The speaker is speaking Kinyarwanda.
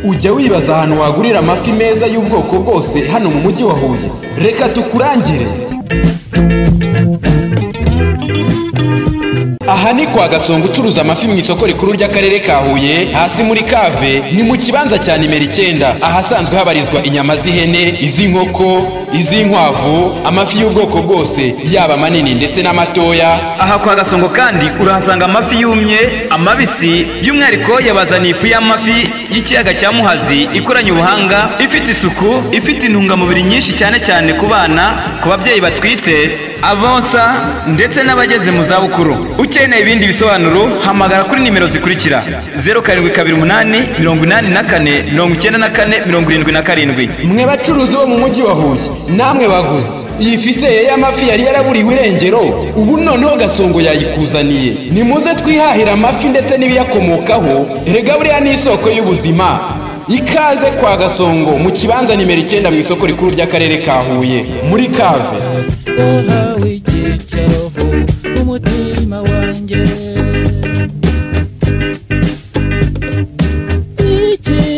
Ujya wibaza ahantu wagurira amafi meza y'ubwoko bwose hano mu mujyi wa Huye reka tukurangire aha ni kwa gasongo ucuruza amafi mu isoko rikuru ry'akarere ka huye hasi muri kave ni mu kibanza cya nimero icyenda ahasanzwe habarizwa inyama z'ihene iz'inkoko iz'inkwavu amafi y'ubwoko bwose yaba manini ndetse n'amatoya aha kwa gasongo kandi urahasanga amafi yumye amabisi by'umwihariko yabazaniye ifu y'amafi y'ikiyaga cya muhazi ikoranye ubuhanga ifite isuku ifite intungamubiri nyinshi cyane cyane ku bana ku babyeyi batwite abonsa ndetse n'abageze mu zabukuru ukeneye ibindi bisobanuro hamagara kuri nimero zikurikira zeru karindwi kabiri umunani mirongo inani na kane mirongo icyenda na kane mirongo irindwi na karindwi mwe bacuruzi bo mu mujyi wa huye namwe baguzi iyi fiseye y'amafi yari yaraburiwe irengero ubu noneho gasongo yayikuzaniye nimuze twihahira amafi ndetse n'ibiyakomokaho erega buriya ni isoko y'ubuzima ikaze kwa gasongo mu kibanza nimero icyenda mu isoko rikuru ry'akarere ka huye muri kave wowe w'igicaho umutima wanjye Igihe